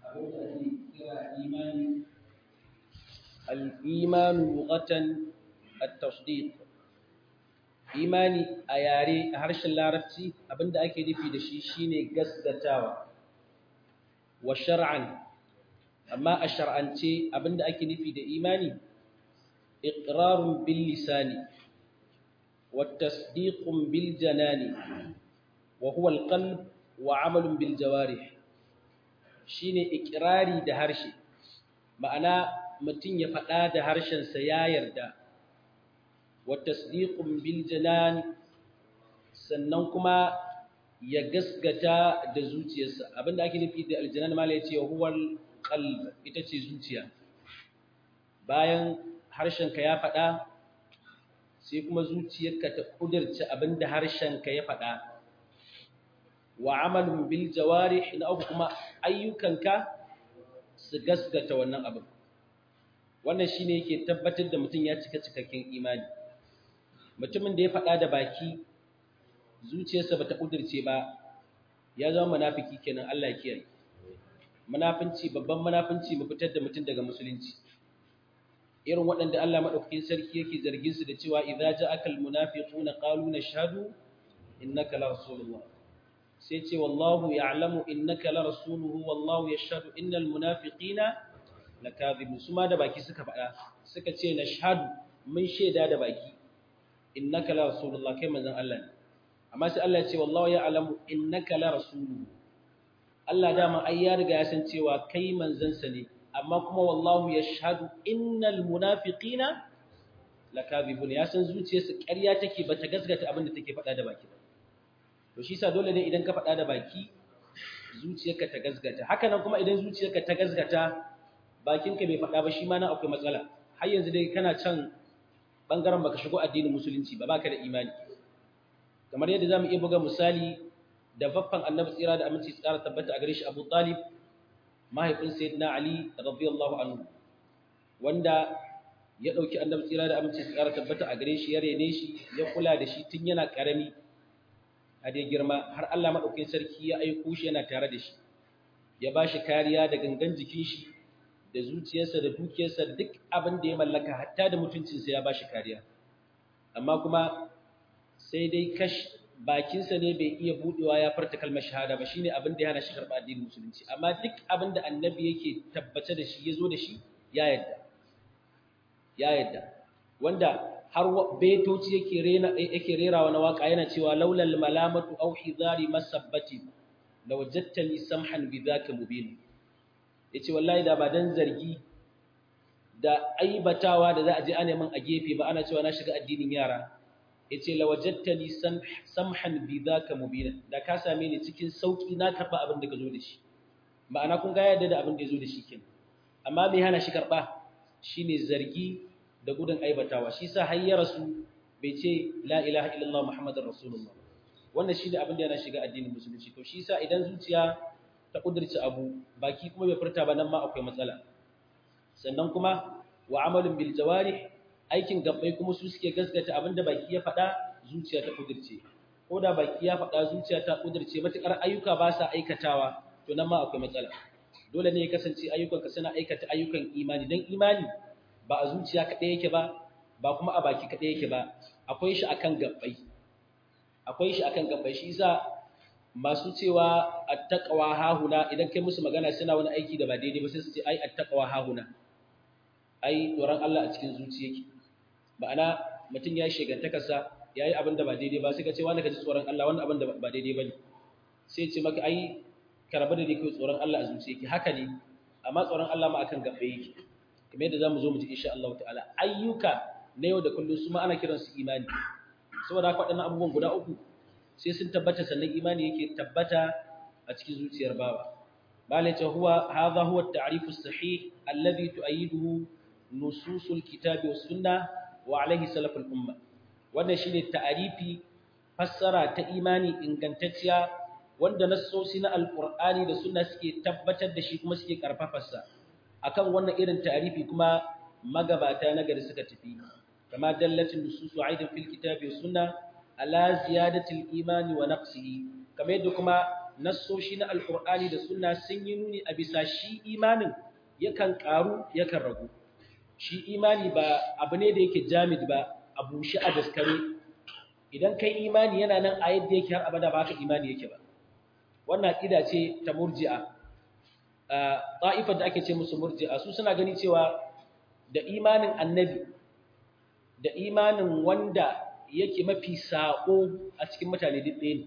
abin da ake kira imani al-imanu lughatan at-tasdiq imani a yare a harshen larabci abinda ake nufi da shi shine gaskatawa wa shar'an amma a shar'ance abinda ake nufi da imani iqrarun bil lisani wa tasdiqun bil janani wa huwa al qalb wa amalun bil jawarih shine iqrari da harshe ma'ana mutum ya faɗa da harshensa ya yarda wa tasdiqun bil janan sannan kuma ya gasgata da zuciyarsa abinda ake nufi da aljanan mala yace huwal qalb ita ce zuciya bayan harshenka ya faɗa sai kuma zuciyarka ta kudirce abinda harshenka ya faɗa wa amalun bil jawarih na uku kuma ayyukanka su gasgata wannan abin wannan shine yake tabbatar da mutum ya cika cikakken imani mutumin da ya faɗa da baki zuciyarsa bata kudirce ba ya zama munafiki kenan Allah ya kiyaye munafinci babban munafinci mu fitar da mutum daga musulunci irin waɗanda Allah madaukakin sarki yake zargin su da cewa idza ja'akal munafiquna qalu nashhadu innaka la rasulullah sai ce wallahu ya'lamu innaka la rasuluhu wallahu yashhadu innal munafiqina lakadhibun su ma da baki suka faɗa suka ce nashhadu mun shaida da baki innaka la rasulullah kai manzon Allah ne amma sai Allah ya ce wallahu ya'lamu innaka la rasuluhu Allah dama ai ya riga ya san cewa kai manzon sa ne amma kuma wallahu yashhadu innal munafiqina lakadhibun ya san zuciyarsa ƙarya take bata gasgata abin da take faɗa da baki ba to shi sa dole ne idan ka faɗa da baki zuciyarka ta gasgata haka nan kuma idan zuciyarka ta gasgata bakinka bai faɗa ba shi ma nan akwai matsala har yanzu dai kana can bangaren baka shigo addinin musulunci ba baka da imani kamar yadda zamu iya buga misali da faffan annabi tsira da aminci tsara tabbata a gare shi Abu Talib mahaifin sayyidina Ali radiyallahu anhu wanda ya dauki annabi tsira da aminci tsara tabbata a gare shi ya rene shi ya kula da shi tun yana karami a dai girma har Allah madaukakin sarki ya aiko shi yana tare da shi ya bashi kariya da gangan jikin shi da zuciyarsa da dukiyarsa da duk abin da ya mallaka hatta da mutuncinsa ya bashi kariya amma kuma sai dai kash bakinsa ne bai iya budewa ya farta kalmar shahada ba shine abin da ya hana shi karɓa addinin musulunci amma duk abin da annabi yake tabbace da shi yazo da shi ya yadda ya yadda wanda har betoci yake rena yake rerawa na waka yana cewa laulal malamatu aw hidari masabbati lawajadtani samhan bidhaka mubin yace wallahi da ba dan zargi da aibatawa da za a je ana min a gefe ba ana cewa na shiga addinin yara yace lawajadtani samhan bidhaka mubin da ka same ni cikin sauki na karba abin da ka zo da shi ma'ana kun ga yadda da abin da ya zo da shi kenan amma me hana shi karba shine zargi da gudun aibatawa shi sa har ya rasu bai ce la ilaha illallah muhammadar rasulullah wannan shine abin da yana shiga addinin musulunci to shi sa idan zuciya ta kudurci abu baki kuma bai furta ba nan ma akwai matsala sannan kuma wa amalun bil jawarih aikin gabbai kuma su suke gaskata abin da baki ya faɗa zuciya ta kudurce ko da baki ya faɗa zuciya ta kudurce matukar ayyuka ba sa aikatawa to nan ma akwai matsala dole ne ya kasance ayyukanka suna aikata ayyukan imani dan imani ba a zuciya kaɗai yake ba ba kuma a baki kaɗai yake ba akwai shi akan gabbai akwai shi akan gabbai shi yasa masu cewa attaqwa hahuna idan kai musu magana suna wani aiki da ba daidai ba sai su ce ai attaqwa hahuna ai tsoron Allah a cikin zuciya yake ma'ana mutum ya shegantaka sa yayi abin da ba daidai ba sai ka ce wani ka ji tsoron Allah wannan abin da ba daidai bane sai ce maka ai karaba da kai tsoron Allah a zuciya yake haka ne amma tsoron Allah ma akan gabbai yake kamar yadda zamu zo mu ji insha Allah ta'ala ayyuka na yau da kullum su ma ana kiran su imani saboda haka waɗannan abubuwan guda uku sai sun tabbata sannan imani yake tabbata a cikin zuciyar bawa bala ta huwa hadha huwa at-ta'rif as-sahih alladhi tu'ayyiduhu nusus al-kitab was sunnah wa alayhi salaf al-umma wannan shine ta'arifi fassara ta imani ingantacciya wanda nassosi na alqur'ani da sunna suke tabbatar da shi kuma suke karfafarsa akan wannan irin ta'arifi kuma magabata na gari suka tafi kama dallatin nususu aidan fil kitabi was sunna ala ziyadati al imani wa naqsihi kamar yadda kuma nassoshi na alkur'ani da sunna sun yi nuni a bisa shi imanin yakan karu yakan ragu shi imani ba abu ne da yake jamid ba a bushe a daskare idan kai imani yana nan a yadda yake har abada ba ka imani yake ba wannan aqida ce ta murji'a ta'ifar da ake ce musu murji'a su suna gani cewa da imanin annabi da imanin wanda yake mafi sako a cikin mutane duk ɗaya ne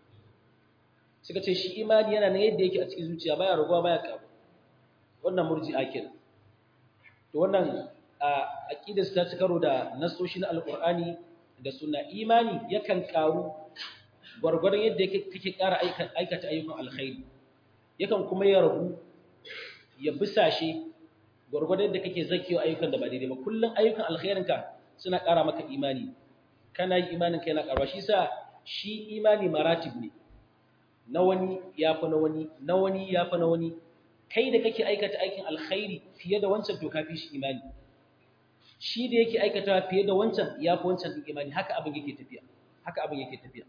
suka ce shi imani yana nan yadda yake a cikin zuciya baya raguwa baya karu wannan murji'a kenan to wannan aqidar ta ci karo da nasoshi na alqur'ani da sunna imani yakan karu gwargwaron yadda kake ƙara aikata ayyukan alkhairi yakan kuma ya ragu ya bisashe gwargwadon yadda kake zakiyo ayyukan da ba daidai ba kullum ayyukan alkhairinka suna ƙara maka imani kana yi imanin kai na ƙaruwa shi sa shi imani maratib ne na wani ya fi na wani na wani ya fi na wani kai da kake aikata aikin alkhairi fiye da wancan to kafi shi imani shi da yake aikata fiye da wancan ya fi wancan din imani haka abin yake tafiya haka abin yake tafiya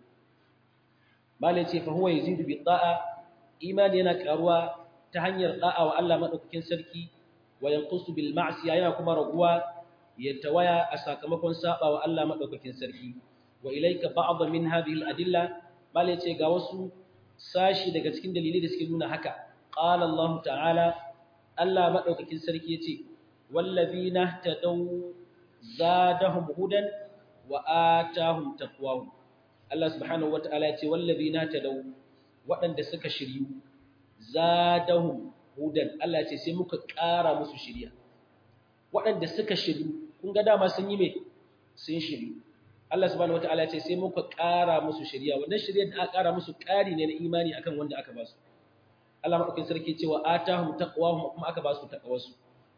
malai ce fa huwa yazidu bi da'a imani yana karuwa ta hanyar da'a wa Allah madaukakin sarki wa yanqusu bil ma'siya yana kuma raguwa ya tawaya a sakamakon saba wa Allah madaukakin sarki wa ilayka ba'd min hadhihi al adilla malai ce ga wasu sashi daga cikin dalilai da suke nuna haka qala Allah ta'ala Allah madaukakin sarki yace wallazina tadaw zadahum hudan wa atahum taqwahum Allah subhanahu wata'ala yace wallazina tadaw waɗanda suka shiryu zadahum hudan Allah yace sai muka ƙara musu shiriya waɗanda suka shiryu kun ga dama sun yi me sun shiryu Allah subhanahu wata'ala yace sai muka ƙara musu shiriya wannan shiriyar da aka ƙara musu ƙari ne na imani akan wanda aka ba su Allah madaukakin sarki cewa atahum taqwahum kuma aka ba su taqwasu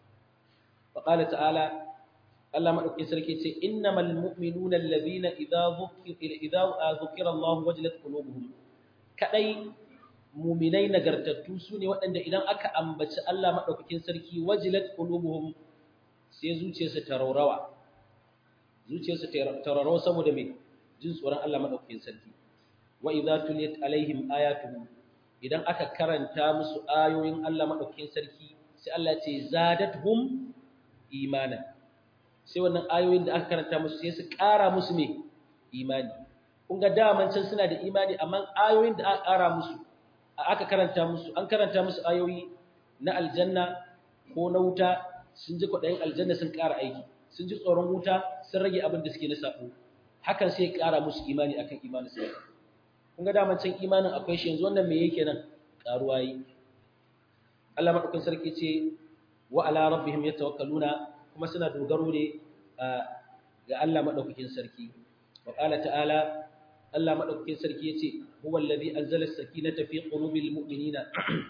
wa qala ta'ala Allah madaukakin sarki ce innamal mu'minuna alladhina idza dhukira idza dhukira Allah wajilat qulubuhum kadai mu'minai nagartattu sune waɗanda idan aka ambaci Allah madaukakin sarki wajilat qulubuhum sai zuciyarsu ta raurawa zuciyarsu ta raurawa saboda me jin tsoron Allah madaukakin sarki wa idza tuliyat alaihim ayatuhu idan aka karanta musu ayoyin Allah madaukakin sarki sai Allah ya ce zadatuhum imanan sai wannan ayoyin da aka karanta musu sai su ƙara musu me imani kun ga daman can suna da imani amma ayoyin da aka ƙara musu aka karanta musu an karanta musu ayoyi na aljanna ko na wuta sun ji kwaɗayin aljanna sun ƙara aiki sun ji tsoron wuta sun rage abin da suke na sabo hakan sai ya ƙara musu imani akan imanin su kun ga daman can imanin akwai shi yanzu wannan me yake nan ƙaruwa yi Allah madaukakin sarki ce wa ala rabbihim yatawakkaluna kuma suna dogaro ne ga Allah madaukakin sarki wa qala ta'ala Allah madaukakin sarki yace huwa allazi anzala as-sakinata fi qulubil mu'minina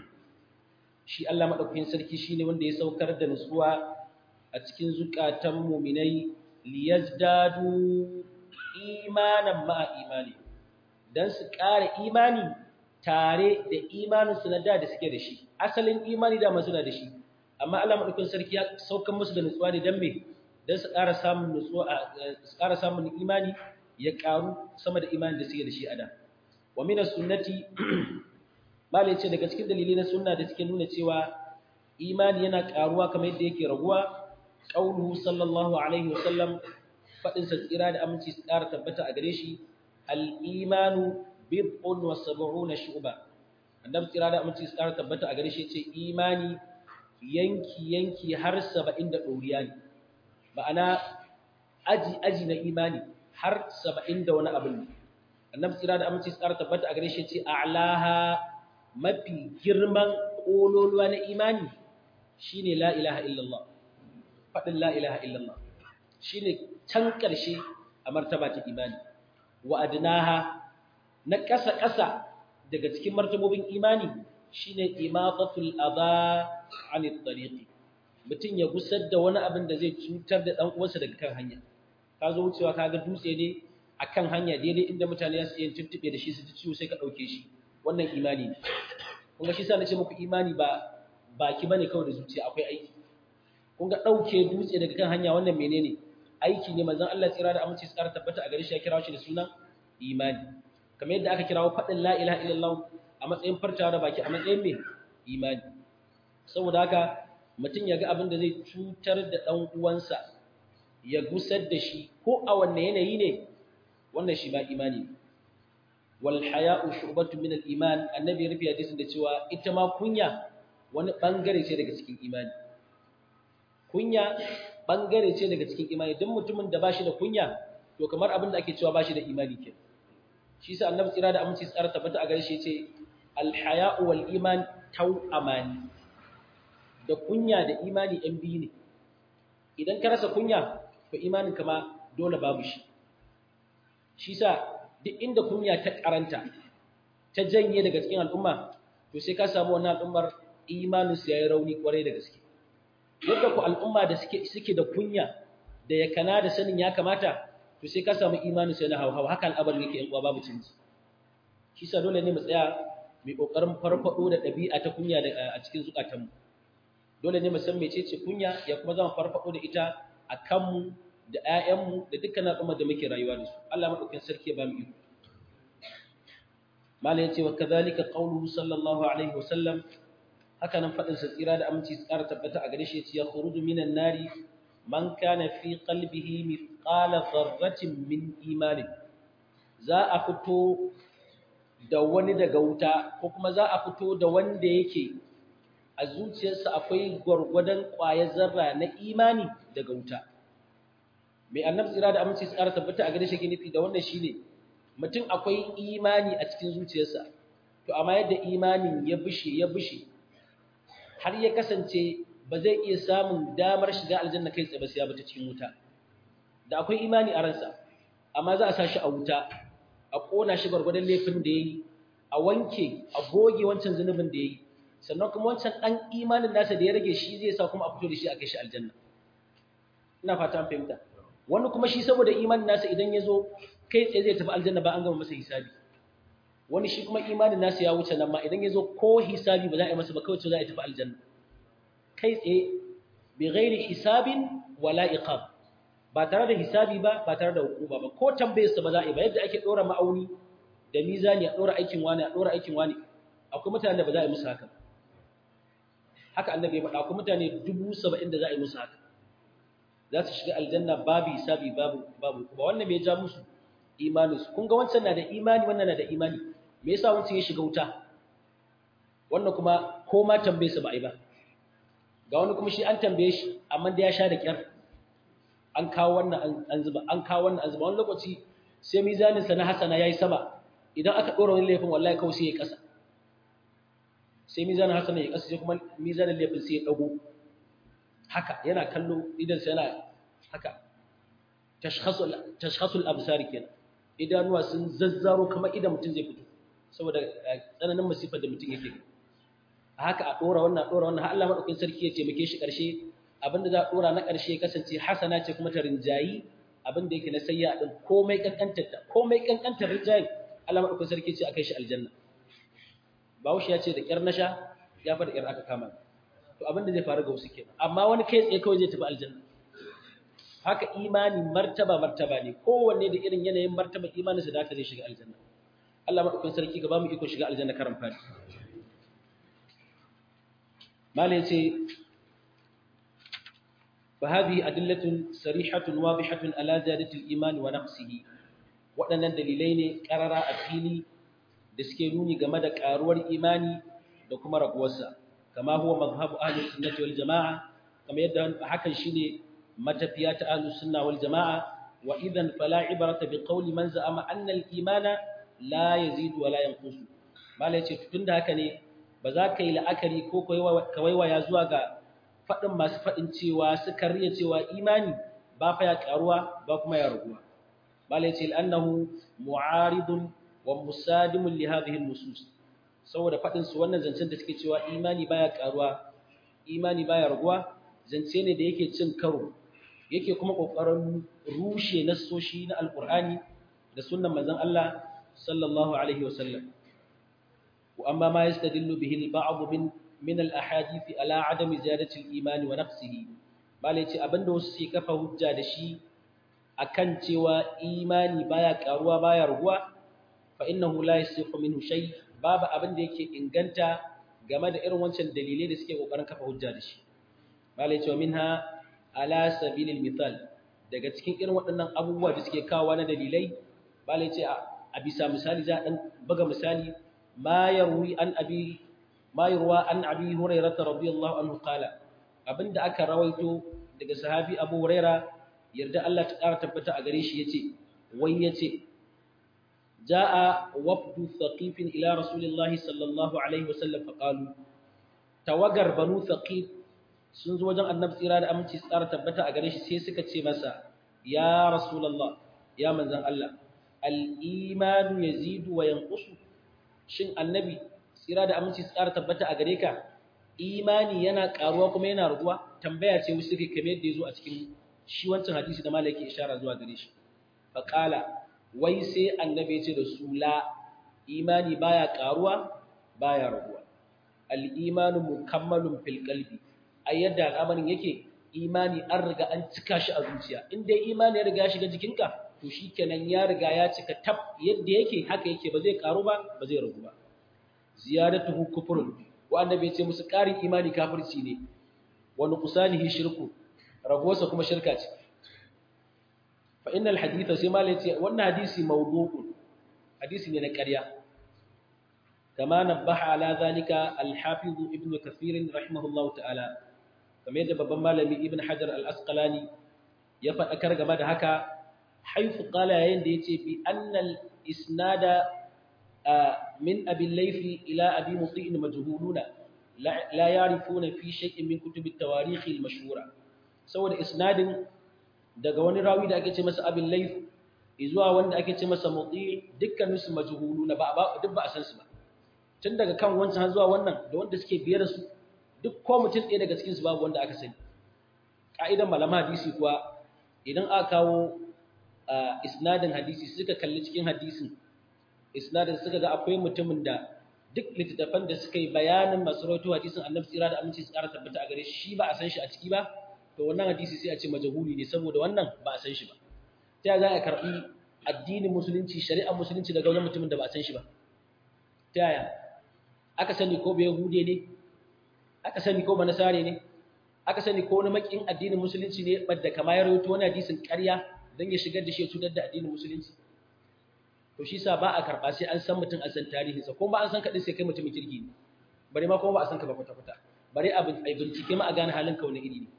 shi Allah madaukakin sarki shine wanda ya saukar da nutsuwa a cikin zukatan mu'minai liyazdadu imanan ma'a imani dan su ƙara imani tare da imaninsu na da da suke da shi asalin imani da masu na da shi amma Allah madaukakin sarki ya saukan musu da nutsuwa ne dan me dan su ƙara samun nutsuwa su ƙara samun imani ya ƙaru sama da imani da suke da shi a da wa min sunnati malai ce daga cikin dalilai na sunna da suke nuna cewa imani yana ƙaruwa kamar yadda yake raguwa qauluhu sallallahu alaihi wasallam fadin sa tsira da aminci su ƙara tabbata a gare shi al imanu bid'un wa sab'una shu'ba annabi tsira da aminci su ƙara tabbata a gare shi ce imani yanki-yanki har saba'in da ɗoriya ne ma'ana aji-aji na imani har saba'in da wani abin ne annabi tsira da aminci tsara tabbata a gare shi ce a'laha mafi girman ƙololuwa na imani shine la ilaha illallah faɗin la ilaha illallah shine can ƙarshe a martaba ta imani wa adnaha na ƙasa-ƙasa daga cikin martabobin imani shine imatatul adha anit tariqi mutun ya gusar da wani abin da zai cutar da dan uwansa daga kan hanya ka zo wucewa kaga dutse ne akan hanya daidai inda mutane su yin tuntube da shi su ciwo sai ka dauke shi wannan imani ne kun ga shi sa nace muku imani ba baki bane kawai da zuciya akwai aiki kun ga dauke dutse daga kan hanya wannan menene aiki ne manzon Allah tsira da aminci tsara tabbata a gare shi ya kira shi da sunan imani kamar yadda aka kirawo faɗin la ilaha illallah a matsayin fartawa da baki a matsayin me imani saboda haka mutum ya ga abin da zai cutar da ɗan uwansa ya gusar da shi ko a wanne yanayi ne wannan shi ba imani ne wal haya'u shu'batun min al-iman annabi ya rufe hadisin da cewa ita ma kunya wani bangare ce daga cikin imani kunya bangare ce daga cikin imani duk mutumin da bashi da kunya to kamar abin da ake cewa bashi da imani ke shi sa annabi tsira da aminci tsara tabbata a gare shi yace al haya'u wal iman taw amani da kunya da imani ɗan biyu ne idan ka rasa kunya to imanin kama dole babu shi shi sa duk inda kunya ta karanta ta janye daga cikin al'umma to sai ka samu wannan al'ummar imanin su yayi rauni kwarai da gaske yadda ku al'umma da suke suke da kunya da ya kana da sanin ya kamata to sai ka samu imanin su yana hawa haka al'abarin yake yan uwa babu canji shi sa dole ne mu tsaya mai kokarin farfado da ɗabi'a ta kunya a cikin zukatanmu dole ne mu san mecece kunya ya kuma zama farfado da ita a kanmu da ‘ya'yanmu da dukkan al'ummar da muke rayuwa da su, Allah maɗaukin sarki ya ba mu iko. Mala ya ce wa kazalika ƙaunuhu sallallahu Alaihi wasallam, haka nan faɗinsa tsira da aminci tsara tabbata a gare shi ya khuruju minan nari man kana fi qalbihi mithqala dharratin min imanin. Za a fito da wani daga wuta ko kuma za a fito da wanda yake a zuciyarsa akwai gwargwadon ƙwayar zarra na imani daga wuta. mai annabi tsira da aminci tsara tabbata a gare shi ke nufi da wannan shine mutum akwai imani a cikin zuciyarsa to amma yadda imanin ya bushe ya bushe har ya kasance ba zai iya samun damar shiga aljanna kai tsaye ba sai ya bata cikin wuta da akwai imani a ransa amma za a sa shi a wuta a kona shi gwargwadon laifin da yayi a wanke a goge wancan zunubin da yayi sannan kuma wancan dan imanin nasa da ya rage shi zai sa kuma a fito da shi a kai shi aljanna ina fata an fahimta wani kuma shi saboda imanin nasa idan ya zo kai tsaye zai tafi aljanna ba an gama masa hisabi wani shi kuma imanin nasa ya wuce nan ma idan ya zo ko hisabi ba za a yi masa ba kawai za a tafi aljanna kai tsaye bi ghairi hisabin wala iqab ba tare da hisabi ba ba tare da hukuma ba ko tambayar sa ba za a yi ba yadda ake dora ma'auni da mizani a dora aikin wani a dora aikin wani akwai mutanen da ba za a yi musu haka haka annabi ya faɗa akwai mutane dubu saba'in da za a yi musu haka za su shiga aljanna babu hisabi babu babu ba wannan bai ja musu imanin su kun ga wancan na da imani wannan na da imani me yasa wancan ya shiga wuta wannan kuma ko ma tambaye sa ba ai ba ga wani kuma shi an tambaye shi amma da ya sha da kyar an kawo wannan an zuba an kawo wannan an zuba wani lokaci sai mizanin sa na hasana yayi sama idan aka dora wani laifin wallahi kawai sai ya kasa sai mizanin hasana ya kasa sai kuma mizanin laifin sai ya dago haka yana kallo idan sai yana haka tashkhasul absar kenan idanuwa sun zazzaro kamar idan mutum zai fito saboda tsananin masifar da mutum yake haka a dora wannan dora wannan har Allah madaukakin sarki ya taimake shi karshe abinda za a dora na karshe ya kasance hasana ce kuma ta rinjayi abinda yake na sayya din komai kankantar ta komai kankantar rinjayi Allah madaukakin sarki ce akai shi aljanna Bahaushe ya ce da kyar nasha ya fara kyar aka kama to abin da zai faru ga wasu kenan amma wani kai tsaye kawai zai tafi aljanna haka imani martaba martaba ne kowanne da irin yanayin martaba imanin sa da haka zai shiga aljanna Allah madaukakin sarki ga ba mu iko shiga aljanna karan fadi malai ce fa hadhihi adillatun sarihatun wadihatun ala ziyadati al-iman wa naqsihi waɗannan dalilai ne karara a fili da suke nuni game da karuwar imani da kuma raguwarsa kama huwa mazhabu ahli sunnati wal jamaa kama yadda hakan shine matafiya ta ahli sunna wal jamaa wa idan fala ibrata bi qawli man za'ama anna al imana la yazidu wa la yanqusu malai ce tunda haka ne ba za ka yi la'akari ko ka waiwaya zuwa ga faɗin masu faɗin cewa suka riya cewa imani ba fa ya karuwa ba kuma ya raguwa malai ce annahu mu'aridun wa musadimun li hadhihi an-nusus saboda faɗin su wannan zancen da suke cewa imani baya karuwa imani baya raguwa zance ne da yake cin karo yake kuma kokarin rushe nassoshi na alqur'ani da sunnan manzon Allah sallallahu alaihi wasallam wa amma ma yastadillu bihi al-ba'd min min al-ahadith ala adami ziyadati al-iman wa naqsihi bale ce abinda wasu suke kafa hujja da shi akan cewa imani baya karuwa baya raguwa fa innahu la yasihu minhu shay babu abin da yake inganta game da irin wancan dalilai da suke kokarin kafa hujja da shi malai cewa minha ala sabilil mithal daga cikin irin waɗannan abubuwa da suke kawo na dalilai malai ce a bisa misali za a dan buga misali ma yarwi an abi ma yarwa an abi hurairah radiyallahu anhu qala abinda aka rawaito daga sahabi abu hurairah yarda Allah ta ƙara tabbata a gare shi yace wai yace jaa wafdu thaqifin ila rasulillahi sallallahu alaihi wasallam faqalu tawagar banu thaqif sun zo wajen annabi tsira da aminci su ƙara tabbata a gare shi sai suka ce masa ya rasulullah ya manzon Allah al-imanu yazidu wa yanqusu shin annabi tsira da aminci su ƙara tabbata a gare ka imani yana ƙaruwa kuma yana raguwa tambaya ce wasu suke kamar yadda ya zo a cikin shi wancan hadisi da malaki ishara zuwa gare shi faqala wai sai annabi ya ce da su la imani baya ƙaruwa baya raguwa al-imanu mukammalun fil qalbi a yadda al'amarin yake imani an riga an cika shi a zuciya in dai imani ya riga ya shiga jikinka to shikenan ya riga ya cika tab yadda yake haka yake ba zai karu ba ba zai ragu ba ziyadatuhu kufrun wa annabi ya ce musu ƙarin imani kafirci ne wa nuqsanihi shirku ragosa kuma shirka ce fa innal haditha sai malai ce wannan hadisi mawdu'un hadisi ne na ƙarya kama nabbaha ala zalika al-hafiz ibn kathir rahimahullahu ta'ala kamar yadda babban malami ibn hajar al-asqalani ya faɗakar game da haka haifu qala yayin da yace bi annal isnada min abi layfi ila abi muti'in majhuluna la ya'rifuna fi shay'in min kutub at-tawarikh al-mashhura saboda isnadin daga wani rawi da ake ce masa abin layf zuwa wanda ake ce masa muti dukkanin su majhuluna ba duk ba a san su ba tun daga kan wancan har zuwa wannan da wanda suke biye da su duk ko mutum ɗaya daga cikinsu babu wanda aka sani ƙa'idan malama hadisi kuwa idan aka kawo isnadin hadisi suka kalli cikin hadisin isnadin suka ga akwai mutumin da duk littattafan da suka yi bayanin masu rawaito hadisin annabi tsira da aminci su ƙara tabbata a gare shi ba a san shi a ciki ba to wannan hadisi sai a ce majahuli ne saboda wannan ba a san shi ba ta za a karɓi addinin musulunci shari'ar musulunci daga wajen mutumin da ba a san shi ba ta yaya aka sani ko bai hude ne aka sani ko banasare ne aka sani ko wani makin addinin musulunci ne badda kama ya rawaito wani hadisin ƙarya don ya shigar da shi ya cutar da addinin musulunci to shi sa ba a karɓa sai an san mutum an san tarihinsa ko ba an san kaɗin sai kai mutumin kirki ne bare ma kuma ba a san ka ba kwata-kwata bare a bincike ma a gane halin ka wani iri ne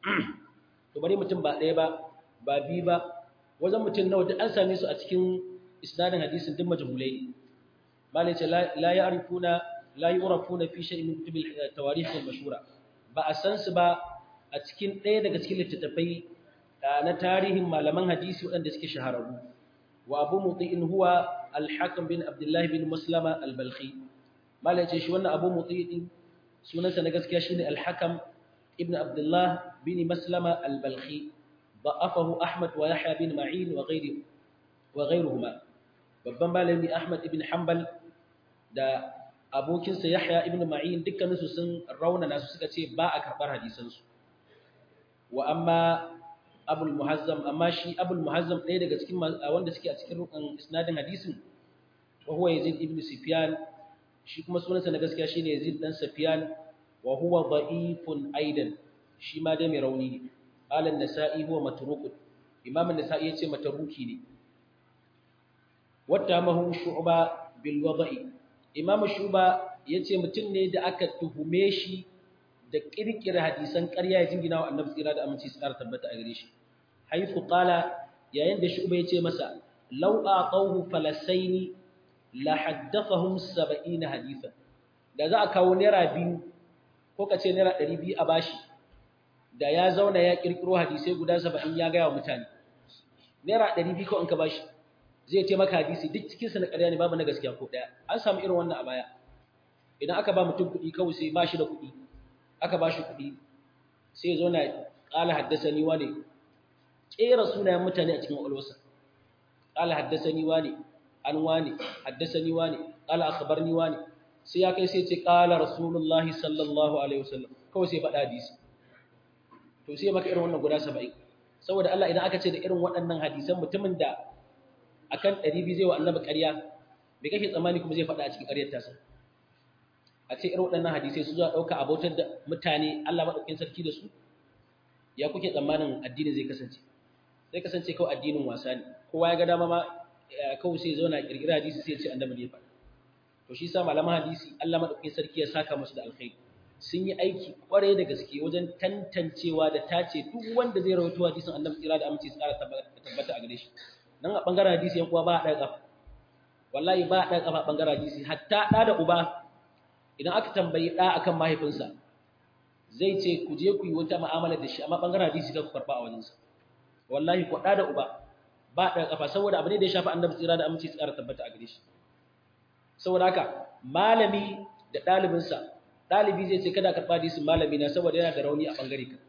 to bare mutum ba ɗaya ba ba biyu ba wajen mutum nawa duk an same su a cikin isnadin hadisin duk majhulai ne malai ce la ya'rifuna la yurafuna fi shay'in min kutub at-tawarikh al-mashhura ba a san su ba a cikin ɗaya daga cikin littattafai na tarihin malaman hadisi waɗanda suke shahararru wa abu muti'in huwa al-hakim bin abdullah bin maslama al-balkhi malai ce shi wannan abu muti'in sunansa na gaskiya shine al-hakam ibn abdullah bin maslama al-balkhi ضعفه أحمد ويحيى بن معين وغيره وغيرهما babban malami Ahmad ibn Hanbal da abokinsa Yahya ibn Ma'in dukkaninsu sun raunana su suka ce ba a karɓar hadisansu wa amma Abul Muhazzam amma shi Abul Muhazzam ɗaya daga cikin wanda suke a cikin rukan isnadin hadisin wa huwa Yazid ibn Sufyan shi kuma sunansa na gaskiya shine Yazid dan Sufyan wa huwa da'ifun aidan shi ma dai mai rauni ne qala an-nasa'i huwa matruk imam an-nasa'i yace matruki ne wattamahu shu'ba bil wada'i imam shu'ba yace mutum ne da aka tuhume shi da kirkira hadisan ƙarya ya jingina wa annabi tsira da aminci tsara tabbata a gare shi haifu qala yayin da shu'ba yace masa law aqawhu falasaini la haddathahum 70 hadithan da za a kawo naira biyu ko kace naira 200 a bashi da ya zauna ya kirkiro hadisai guda 70 ya ga wa mutane naira 200 ko in ka bashi zai ce maka hadisi duk cikinsa na ƙarya ne babu na gaskiya ko ɗaya an samu irin wannan a baya idan aka ba mutum kuɗi kawai sai ba shi da kuɗi aka ba shi kuɗi sai zo na ƙala haddasa ni wane ƙera sunayen mutane a cikin ƙwaƙwalwarsa ƙala haddasa ni wane an wane haddasa ni wane ƙala akabar ni wane sai ya kai sai ce ƙala rasulullah sallallahu alaihi wasallam kawai sai faɗa hadisi to sai maka irin wannan guda saba'in saboda Allah idan aka ce da irin waɗannan hadisan mutumin da akan ɗari biyu zai wa annabi ƙarya me kake tsammani kuma zai faɗa a cikin ƙaryar tasa a ce irin waɗannan hadisai su zuwa ɗauka abotar da mutane Allah maɗaukin sarki da su ya kuke tsammanin addinin zai kasance zai kasance kawai addinin wasa ne kowa ya ga dama ma kawai sai zauna ƙirƙira hadisi sai ya ce annabi ne faɗa to shi sa malaman hadisi Allah maɗaukin sarki ya saka musu da alkhairi sun yi aiki kwarai da gaske wajen tantancewa da tace duk wanda zai rawaito hadisin annabi tsira da aminci tsara tabbata a gare shi dan a bangaren hadisi yan uwa ba a ɗaga kafa wallahi ba a ɗaga kafa bangaren hadisi hatta ɗa da uba idan aka tambayi ɗa akan mahaifinsa zai ce ku je ku yi wata mu'amala da shi amma bangaren hadisi ka ku karɓa a wajensa wallahi ku ɗa da uba ba a ɗaga kafa saboda abu ne da ya shafi annabi tsira da aminci tsara tabbata a gare shi saboda haka malami da ɗalibinsa ɗalibi zai ce kada karɓa hadisin malami na saboda yana da rauni a ɓangare ka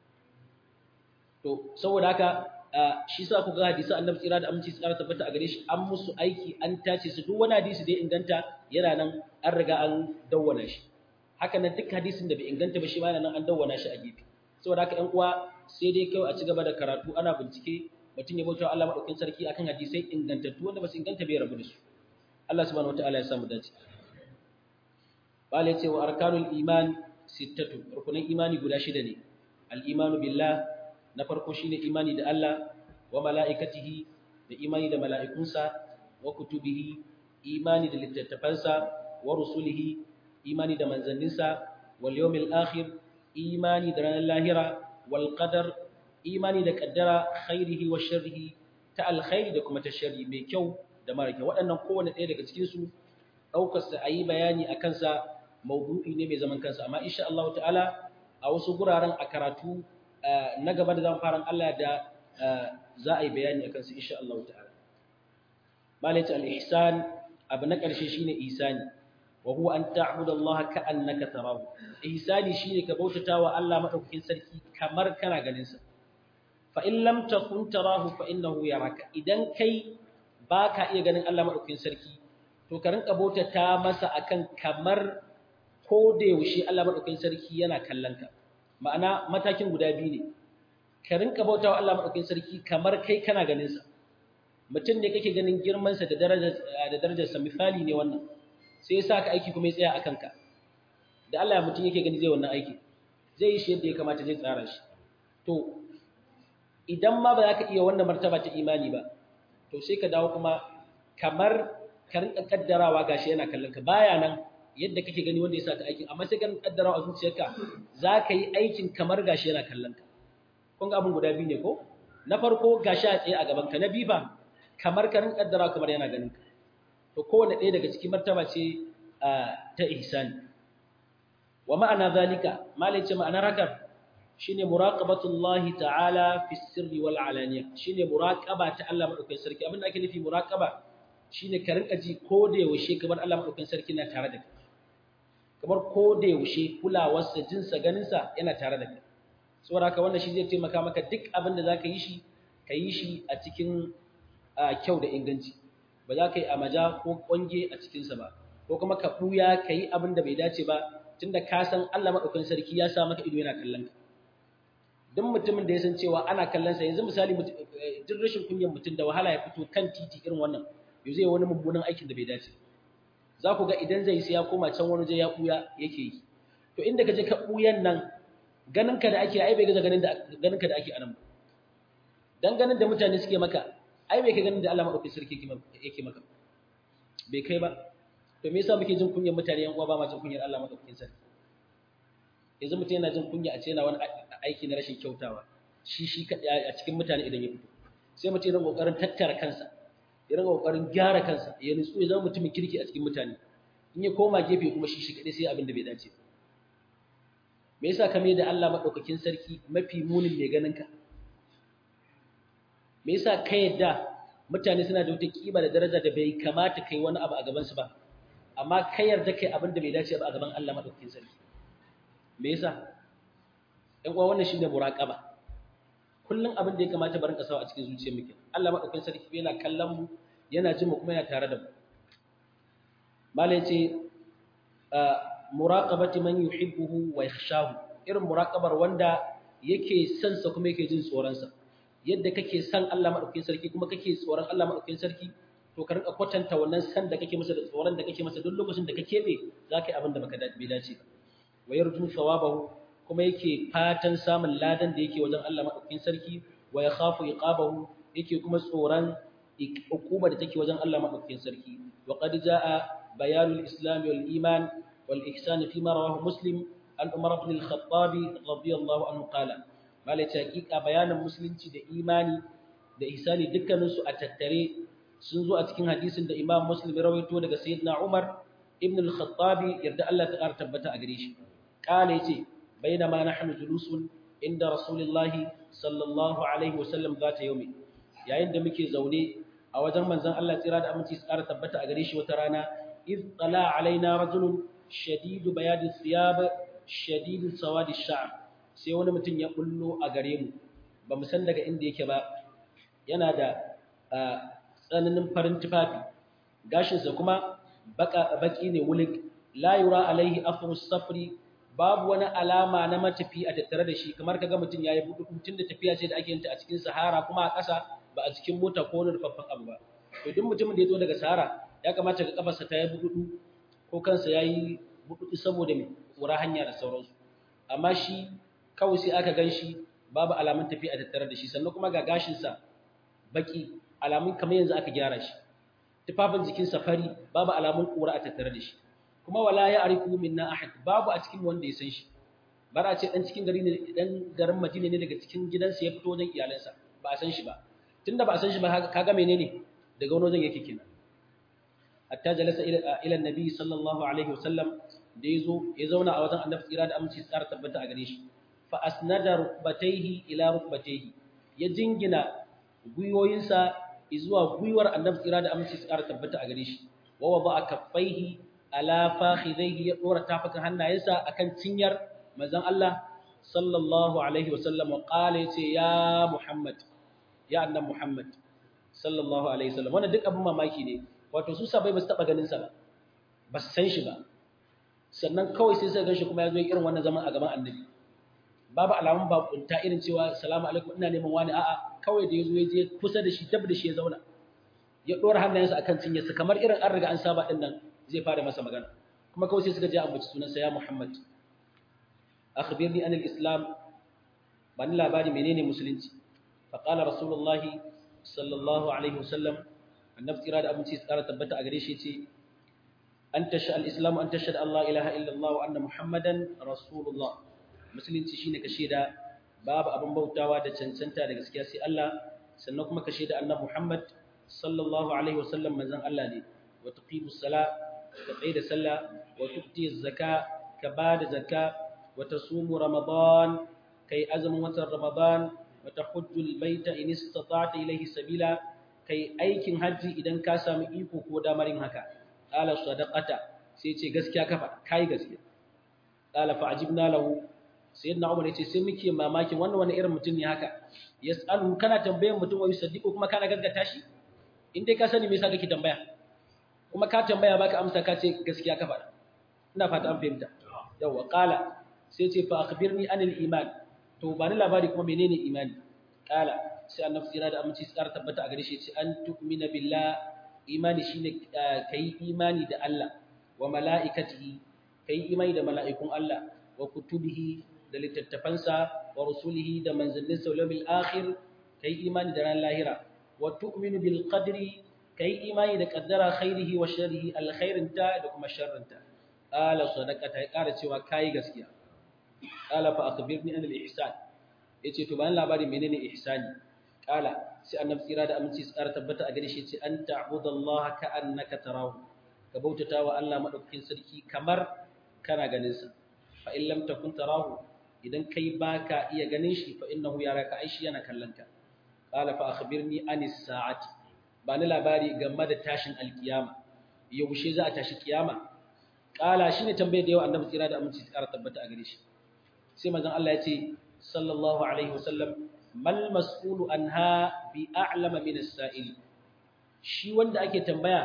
to saboda haka shi sa ku ga hadisan annabi tsira da aminci tsara tabbata a gare shi an musu aiki an tace su duk wani hadisi da ya inganta yana nan an riga an dawwana shi haka nan duk hadisin da bai inganta ba shi ma yana nan an dawwana shi a gefe saboda haka ƴan uwa sai dai kawai a ci gaba da karatu ana bincike mutum ya bauta Allah madaukakin sarki akan hadisai ingantattu wanda ba su inganta bai rabu da su Allah subhanahu wataala ya samu dace bale ce wa arkanul iman sittatu rukunin imani guda shida ne al-imanu billah na farko shine imani da Allah wa mala'ikatihi da imani da mala'ikunsa wa kutubihi imani da littattafansa wa rusulihi imani da manzanninsa wal yawmil akhir imani da ranar lahira wal qadar imani da kaddara khairihi wa sharrihi ta alkhairi da kuma ta sharri mai kyau da mara kyau waɗannan kowanne ɗaya daga cikin su ɗaukar sa ayi bayani a kansa maudu'i ne mai zaman kansa amma insha Allah ta'ala a wasu guraren a karatu na gaba da zan fara Allah da za a yi bayani akan su insha Allah ta'ala malaita al-ihsan abu na ƙarshe shine ihsani wa huwa an ta'budu Allah ka'annaka tarahu ihsani shine ka bautata wa Allah madaukakin sarki kamar kana ganin sa fa in lam takun tarahu fa innahu yaraka idan kai baka iya ganin Allah madaukakin sarki to ka rinka bautata masa akan kamar ko da yaushe Allah madaukakin sarki yana kallon ka ma'ana matakin guda biyu ne ka rinka bautawa Allah madaukakin sarki kamar kai kana ganin sa mutum ne kake ganin girman sa da darajar da darajar sa misali ne wannan sai ya saka aiki kuma ya tsaya akan ka da Allah ya mutum yake gani zai wannan aiki zai yi shi yadda ya kamata zai tsara shi to idan ma ba za ka iya wannan martaba ta imani ba to sai ka dawo kuma kamar ka rinka kaddarawa gashi yana kallon ka baya nan yadda kake gani wanda ya saka aikin amma sai ka kaddarawa a zuciyarka za ka yi aikin kamar gashi yana kallon ka kun ga abin guda biyu ne ko na farko gashi a tsaye a gaban ka na biyu ba kamar ka rinka kaddarawa kamar yana ganin ka to kowane ɗaya daga cikin martaba ce ta ihsani wa ma'ana zalika malai ce ma'anar haka shine muraqabatullahi ta'ala fi sirri wal alaniya shine muraqaba ta Allah madaukakin sarki abinda ake nufi muraqaba shine ka rinka ji ko da yaushe kamar Allah madaukakin sarki na tare da kai kamar ko da yaushe kulawarsa jinsa ganinsa yana tare da kai saboda haka wannan shi zai taimaka maka duk abin da zaka yi shi ka yi shi a cikin kyau da inganci ba za ka yi amaja ko kwange a cikinsa ba ko kuma ka ɓuya ka yi abin da bai dace ba tunda ka san Allah madaukakin sarki ya sa maka ido yana kallon ka duk mutumin da ya san cewa ana kallon sa yanzu misali duk rashin kunyar mutum da wahala ya fito kan titi irin wannan yau zai wani mummunan aikin da bai dace za ku ga idan zai sai ya koma can wani je ya buya yake yi to inda ka je ka buyan nan ganin ka da ake ai bai gaza ganin da ganin ka da ake anan ba dan ganin da mutane suke maka ai bai kai ganin da Allah madaukakin sarki yake maka bai kai ba to me yasa muke jin kunyar mutane yan uwa ba ma jin kunyar Allah madaukakin sarki yanzu mutum yana jin kunya a ce yana wani aiki na rashin kyautawa shi shi kaɗai a cikin mutane idan ya fito sai mutum yana ƙoƙarin tattara kansa ya rinka ƙoƙarin gyara kansa ya nutsu ya zama mutumin kirki a cikin mutane in ya koma gefe kuma shi shi kaɗai sai abin da bai dace me yasa ka mai da Allah maɗaukakin sarki mafi munin mai ganin ka me yasa ka yadda mutane suna da wata kima da daraja da bai kamata kai wani abu a gabansu ba amma ka yarda kai abin da bai dace ba a gaban Allah maɗaukakin sarki me yasa ɗan uwa wannan shine muraqaba kullun abin da ya kamata barin kasawa a cikin zuciyar mu Allah madaukakin sarki yana kallon mu yana jin mu kuma yana tare da mu mala yace muraqabati man yuhibbuhu wa yakhshahu irin muraqabar wanda yake son sa kuma yake jin tsoron sa yadda kake son Allah madaukakin sarki kuma kake tsoron Allah madaukakin sarki to to ka rinka kwatanta wannan san da kake masa da tsoron da kake masa duk lokacin da ka kebe za ka yi abin da baka bai dace ba wa yarju thawabahu kuma yake fatan samun ladan da yake wajen Allah madaukakin sarki wa yakhafu iqabahu yake kuma tsoron hukuma da take wajen Allah madaukakin sarki wa qad jaa bayanul islam wal iman wal ihsan fi ma rawahu muslim an umar ibn al-khattab radiyallahu anhu qala malai hakika bayanin musulunci da imani da ihsani dukkaninsu a tattare sun zo a cikin hadisin da Imam Muslim ya rawaito daga Sayyidina Umar ibn al-Khattab yarda Allah ta ƙara tabbata a gare shi kale yace bainama nahnu julusun inda Rasulullahi sallallahu alaihi wasallam zata yaumi yayin da muke zaune a wajen manzon Allah tsira da aminci su ƙara tabbata a gare shi wata rana iz tala alaina rajulun shadidu bayadi thiyab shadidu sawadi sha'r sai wani mutum ya bullo a gare mu ba mu san daga inda yake ba yana da tsananin farin tufafi gashinsa kuma baki ne wulik la yura alaihi afru safri babu wani alama na matafi a tattare da shi kamar kaga mutum yayi budu tun da tafiya ce da ake yin ta a cikin sahara kuma a ƙasa ba a cikin mota ko wani rufaffen abu ba to duk mutumin da ya zo daga sahara ya kamata ga kafarsa ta yi budu ko kansa yayi budu saboda mai kura hanya da sauransu amma shi kawai sai aka gan shi babu alamun tafiya a tattare da shi sannan kuma ga gashinsa baki alamun kamar yanzu aka gyara shi tufafin jikin safari babu alamun kura a tattare da shi kuma wala ya arifu minna ahad babu a cikin wanda ya san shi bar a ce dan cikin gari ne dan garin Madina ne daga cikin gidansa ya fito wajen iyalansa ba a san shi ba tunda ba a san shi ba kaga menene daga wani wajen yake kenan hatta jalasa ila ila annabi sallallahu alaihi wasallam da yazo ya zauna a wajen annabi tsira da aminci tsara tabbata a gare shi fa asnada rukbatayhi ila rukbatayhi ya jingina gwiwoyinsa zuwa gwiwar annabi tsira da aminci tsara tabbata a gare shi wa wada kaffaihi ala fakhidaihi ya dora tafakan hannayensa akan cinyar manzon Allah sallallahu alaihi wasallam wa qala yace ya Muhammad ya annabi Muhammad sallallahu alaihi wasallam wannan duk abin mamaki ne wato su sabai ba su taba ganin sa ba ba su san shi ba sannan kawai sai suka ganshi kuma ya zo irin wannan zaman a gaban annabi babu alamun bakunta irin cewa salamu alaikum ina neman wani a'a kawai da yazo ya je kusa da shi dab da shi ya zauna ya dora hannayensa akan cinyarsa kamar irin an riga an saba din nan zai fara masa magana kuma kawai sai suka je ambaci sunansa ya Muhammad akhbirni an al-islam bani labari menene musulunci fa qala rasulullahi sallallahu alaihi wasallam annabi tsira da abinci tsara tabbata a gare shi ce an tasha al-islam an tashhadu an la ilaha illa Allah wa anna muhammadan rasulullah musulunci shine ka shaida babu abin bautawa da cancanta da gaskiya sai Allah sannan kuma ka shaida annabi Muhammad sallallahu alaihi wasallam manzon Allah ne wa tuqimus sala ka tsaye da sallah wa tuqti zakka ka bada zakka wa tasumu ramadan kai azumin watan ramadan wa tahujjul baita in istata'ta ilayhi sabila kai aikin haji idan ka samu iko ko damarin haka qala sadaqata sai ce gaskiya ka faɗa kai gaskiya qala fa ajibna lahu sayyidina umar yace sai muke mamakin wannan wani irin mutum ne haka yasalu kana tambayan mutum wa yusaddiqu kuma kana gaggata shi in dai ka sani me yasa kake tambaya kuma ka tambaya baka amsa ka ce gaskiya ka faɗa ina fata an fahimta yawa qala sai ce fa akhbirni anil iman to ba ni labari kuma menene imani qala sai annabi tsira da aminci tsara tabbata a gare shi ce an tu'mina billah imani shine kai imani da Allah wa mala'ikatihi kai imani da mala'ikun Allah wa kutubihi da littattafansa wa rusulihi da manzanninsa wal yawmil akhir kai imani da ran lahira wa tu'minu bil qadri kai imani da qaddara khairihi wa sharrihi alkhairinta da kuma sharrinta qala sadaqata ya kara cewa kai gaskiya qala fa akhbirni an al ihsan yace to bayan labari menene ihsani qala sai annabi tsira da aminci tsara tabbata a gare shi yace an ta'budallaha ka annaka tarahu ka bautata wa Allah madaukakin sarki kamar kana ganin sa fa in lam takun tarahu idan kai baka iya ganin shi fa innahu yaraka aishi yana kallonka qala fa akhbirni anis sa'ati ba ni labari game da tashin alkiyama yaushe za a tashi kiyama qala shine tambayar da yau annabi tsira da aminci tsara tabbata a gare shi sai manzon Allah ya ce sallallahu alaihi wasallam mal mas'ulu anha bi a'lama min as-sa'il shi wanda ake tambaya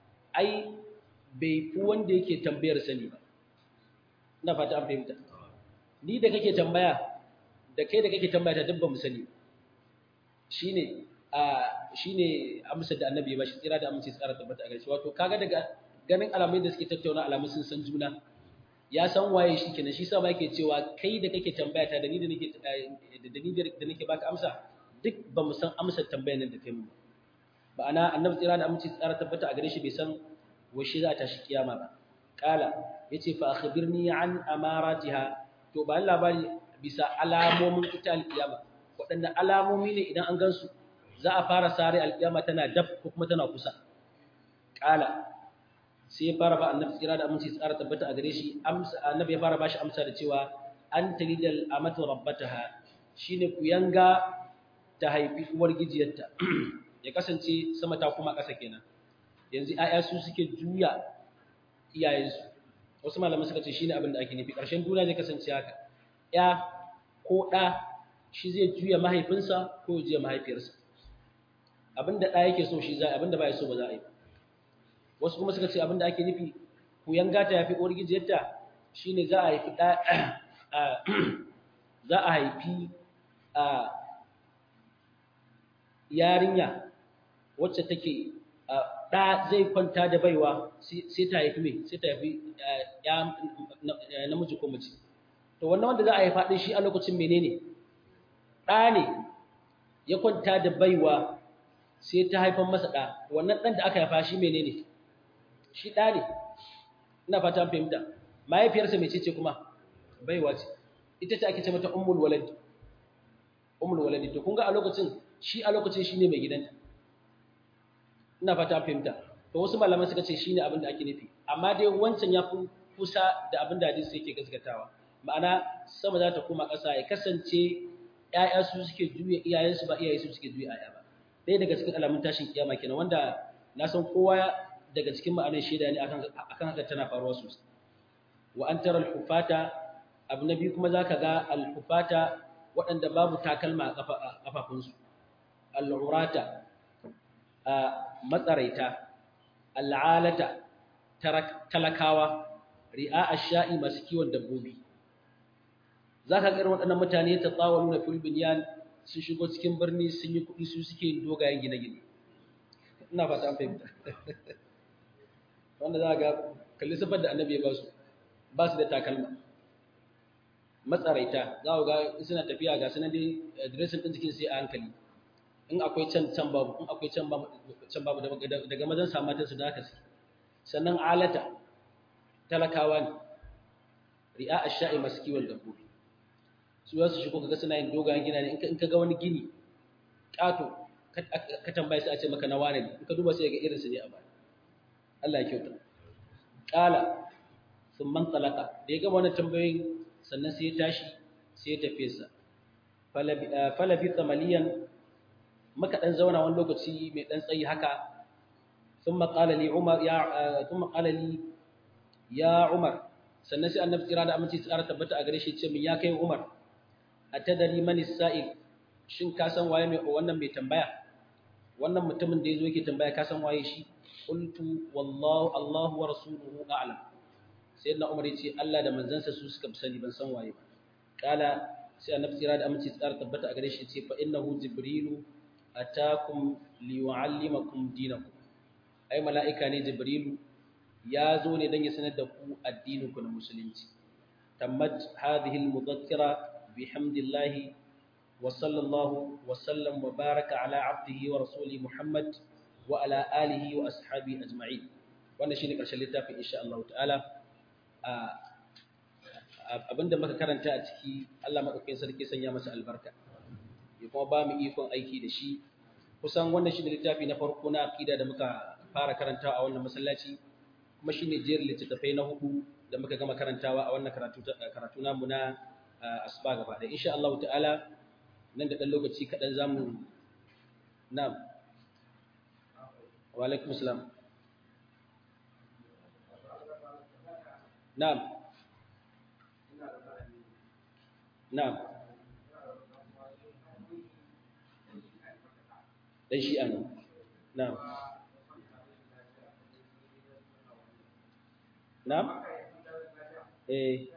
ai bai fi wanda yake tambayar sani ba ina fata an fahimta ni da kake tambaya da kai da kake tambaya ta dubba mu sani shine a shine amsar da annabi ya bashi tsira da aminci tsara tabbata a gaishe wato kaga daga ganin alamai da suke tattauna alamun sun san juna ya san waye shi kenan shi sa ba yake cewa kai da kake tambaya ta da ni da nake da ni da nake baka amsa duk ba mu san amsar tambayar nan da kai mu ba ana annabi tsira da aminci tsara tabbata a gare shi bai san washe za ta shi kiyama ba kala yace fa akhbirni an amaratiha to ba labari bisa alamomin ita alkiyama waɗannan alamomi ne idan an gansu za a fara sare alkiyama tana dab ko kuma tana kusa kala sai ya fara ba annabi tsira da aminci tsara tabbata a gare shi amsa annabi ya fara bashi amsa da cewa an talidal amatu rabbataha shine ku yanga ta haifi uwar gijiyarta ya kasance sama ta kuma ƙasa kenan yanzu ayya su suke juya iyayensu wasu malamai suka ce shine abin da ake nufi ƙarshen duniya zai kasance haka ya ko ɗa shi zai juya mahaifinsa ko ya juya mahaifiyarsa abin da ɗa yake so shi za abin da ba ya so ba za a yi wasu kuma suka ce abin da ake nufi ku yanga ta yafi uwar gijiyarta shine za a haifi ɗa za a haifi yarinya wacce take ɗa zai kwanta da baiwa sai ta haifi mai sai ta haifi ya namiji ko mace to wannan wanda za a haifa ɗin shi a lokacin menene ɗa ne ya kwanta da baiwa sai ta haifan masa ɗa wannan ɗan da aka haifa shi menene shi ɗa ne ina fata fahimta mahaifiyarsa mai ce kuma baiwa ce ita ce ake ce mata ummul waladi ummul waladi to kun ga a lokacin shi a lokacin shine mai gidanta ina fata fahimta to wasu malaman suka ce shine abin da ake nufi amma dai wancan ya fi kusa da abin da hadisi yake gaskatawa ma'ana sama za ta koma ƙasa ya kasance ƴaƴa su suke juya iyayensu ba iyaye su suke juya ƴaƴa ba ɗaya daga cikin alamun tashin kiyama kenan wanda na san kowa daga cikin ma'anar shaida ne akan akan haka tana faruwa sosai wa an tara al-hufata abu na biyu kuma zaka ga al-hufata waɗanda babu takalma a kafafunsu al-urata matsaraita al'alata talakawa ri'a ash-sha'i masu kiwon dabbobi zaka ga irin waɗannan mutane ta tsawalu na filbiniyan sun shigo cikin birni sun yi kuɗi su suke dogayen gine-gine ina fata an fahimta wanda za ga kalli sifar da annabi ya ba su ba su da takalma matsaraita za ga suna tafiya ga sunan dai dressing din jikin sai a hankali in akwai can can babu in akwai can babu can babu daga mazan samatan su da haka suke sannan alata talakawa ne ri'a ash-sha'i masu kiwon dabbobi su za su shigo kaga suna yin dogayen gina ne in ka ga wani gini ƙato ka tambaye sai a ce maka na wane ne in ka duba sai ga irin su ne a baya Allah ya kyauta qala sun man talaka da ya gama wannan tambayoyin sannan sai ya tashi sai ya tafi sa falabi tsamaliyan maka dan zauna wani lokaci mai dan tsayi haka ثم قال لي عمر يا ثم قال لي يا عمر sannan sai annabi tsira da aminci tsara tabbata a gare shi ce min ya kai Umar atadari man sa'il shin ka san waye mai wannan mai tambaya wannan mutumin da yazo yake tambaya ka san waye shi qultu wallahu Allahu wa rasuluhu a'lam sayyidina Umar yace Allah da manzansa su suka sani ban san waye ba kala sai annabi tsira da aminci tsara tabbata a gare shi ce fa innahu jibrilu atakum liyu'allimakum dinakum ai mala'ika ne jibrilu ya zo ne don ya sanar da ku addininku na musulunci tammat hadhihi al-mudhakkira bihamdillah wa sallallahu wa sallam wa baraka ala abdihi wa rasuli muhammad wa ala alihi wa ashabi ajma'in wannan shine karshen littafin insha Allah ta'ala abinda muka karanta a ciki Allah madaukakin sarki sanya masa albarka ya kuma ba mu ikon aiki da shi kusan wannan shine littafi na farko na aqida da muka fara karantawa a wannan masallaci kuma shine jerin littattafai na hudu da muka gama karantawa a wannan karatu karatu namu na asuba gaba da insha Allah ta'ala nan da dan lokaci kadan zamu na'am wa alaikum salam na'am na'am dan shi'a ne na'am Na'am? Eh.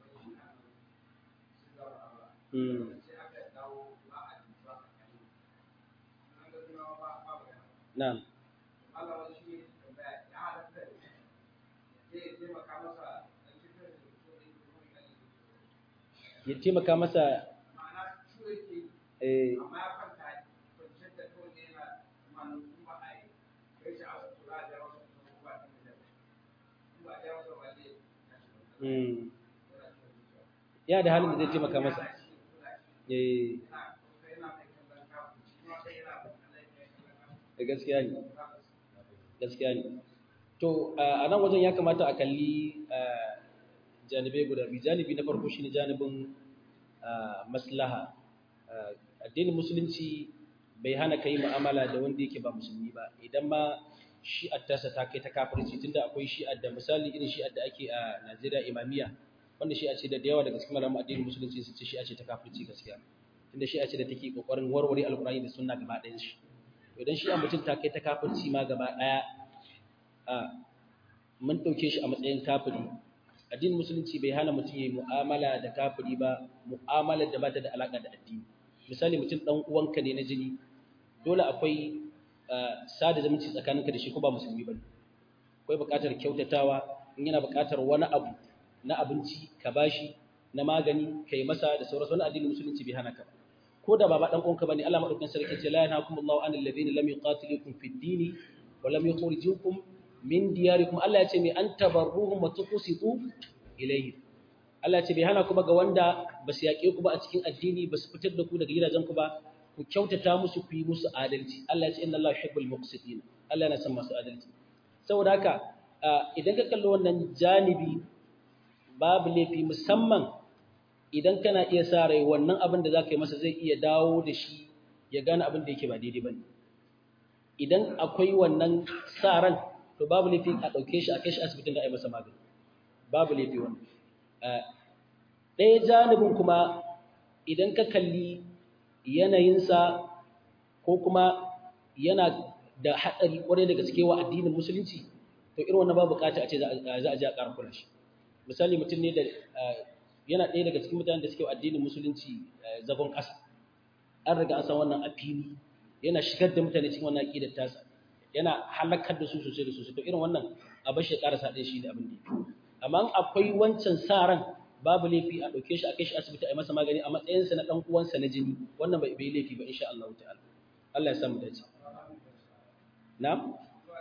Hmm. na'am Allah wani shi ne tambaya ya halatta zai taimaka masa da cikin da ya taimaka masa ma'ana ciwo yake eh amma ya kwanta kwanciyar da kawai ne yana manu kuma a yi kai shi a wasu kula da wasu kuma ba ta da ba da wasu ba zai mm ya da halin da zai taimaka masa eh da gaskiya ne gaskiya ne to a nan wajen ya kamata a kalli janibai guda biyu janibi na farko shine janibin maslaha addinin musulunci bai hana kai mu'amala da wanda yake ba musulmi ba idan ma shi'ar tasa ta kai ta kafirci tunda akwai shi'ar da misali irin shi'ar da ake a Najeriya imamiya wanda shi'a ce da yawa daga cikin malaman addinin musulunci su ce shi'a ce ta kafirci gaskiya tunda shi'a ce da take kokarin warware alkurani da sunna gaba ɗayan shi idan shi'a mutum ta kai ta kafirci ma gaba ɗaya a mun ɗauke shi a matsayin kafiri addinin musulunci bai hana mutum ya yi mu'amala da kafiri ba mu'amalar da ba ta da alaƙa da addini misali mutum ɗan uwanka ne na jini dole akwai sada zumunci tsakaninka da shi ko ba musulmi ba akwai buƙatar kyautatawa in yana buƙatar wani abu na abinci ka bashi na magani kai masa da sauransu wani addinin musulunci bai hana ka ba ko da baba dan uwanka bane Allah madaukakin sarki ce la yanhakumullahu anil ladina lam yuqatilukum fid din wa lam yukhrijukum min diyarikum Allah ya ce mai an tabarruhum wa tuqsitu ilayhi Allah ya ce bai hana ku ba ga wanda ba su yaƙe ku ba a cikin addini ba su fitar da ku daga gidajen ku ba ku kyautata musu ku yi musu adalci Allah ya ce inna Allah yuhibbul muqsitin Allah yana son masu adalci saboda haka idan ka kalli wannan janibi babu laifi musamman idan kana iya sa rai wannan abin da zaka yi masa zai iya dawo da shi ya gane abin da yake ba daidai bane idan akwai wannan sa ran to babu laifi a ɗauke shi a kai shi asibitin da a yi masa magani babu laifi wannan ɗaya janibin kuma idan ka kalli yanayinsa ko kuma yana da haɗari ƙwarai da gaske wa addinin musulunci to irin wannan babu buƙata a ce za a je a ƙara kula shi misali mutum ne da yana ɗaya daga cikin mutanen da suke wa addinin musulunci zagon ƙasa an riga an san wannan a fili yana shigar da mutane cikin wannan aƙidar tasa yana halakar da su sosai da sosai to irin wannan a bashi ya ƙarasa ɗaya shi da abin da amma akwai wancan sa ran babu laifi a ɗauke shi a kai shi asibiti a yi masa magani a matsayinsa na ɗan uwansa na jini wannan bai bai laifi ba insha Allah ta'ala Allah ya samu dace na'am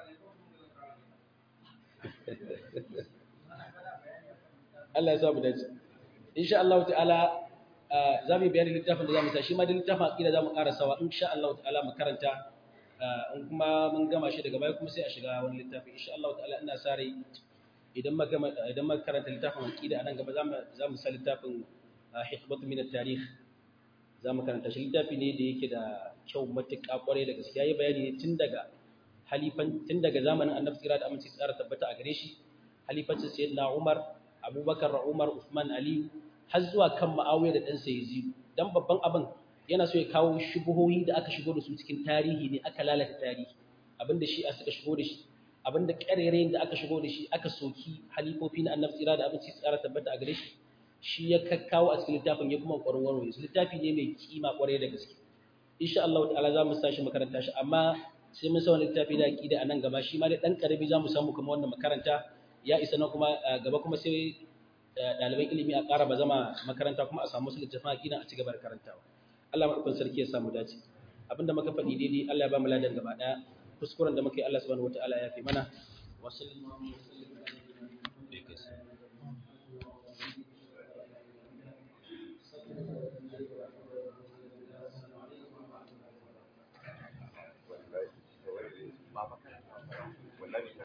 Allah ya samu dace insha Allah ta'ala za mu bayani littafin da za mu sa shi ma da littafin aqida za mu karasawa insha Allah ta'ala mu karanta in kuma mun gama shi daga baya kuma sai a shiga wani littafi insha Allah ta'ala ina sa rai idan muka idan muka karanta littafin aqida anan gaba zamu zamu sa littafin hikmatu min at-tarikh zamu karanta shi littafi ne da yake da kyau matuƙa kwarai da gaskiya yayi bayani ne tun daga halifan tun daga zamanin Annabi tsira da aminci tsara tabbata a gare shi halifancin sayyidina Umar Abubakar Umar Uthman Ali har zuwa kan Muawiya da ɗansa Yazid dan babban abin yana so ya kawo shubuhohi da aka shigo da su cikin tarihi ne aka lalata tarihi abinda shi a suka shigo da shi abinda ƙarerayin da aka shigo da shi aka soki halifofi na annabi tsira da abinci tsara tabbata a gare shi shi ya kakkawo a cikin littafin ya kuma ƙwarin warware su littafi ne mai kima ƙwarai da gaske insha Allah ta'ala za mu sa shi makaranta shi amma sai mun sa wani littafi da aqida a nan gaba shi ma dai dan karami za mu samu kamar wannan makaranta ya isa na kuma gaba kuma sai ɗaliban ilimi a ƙara ba zama makaranta kuma a samu su littafin aqida a ci gaba da karantawa Allah maɗaukakin sarki ya samu dace abinda muka faɗi daidai Allah ya ba mu ladan gaba ɗaya kuskuren da muke Allah subhanahu wataala ya fi mana wa sallallahu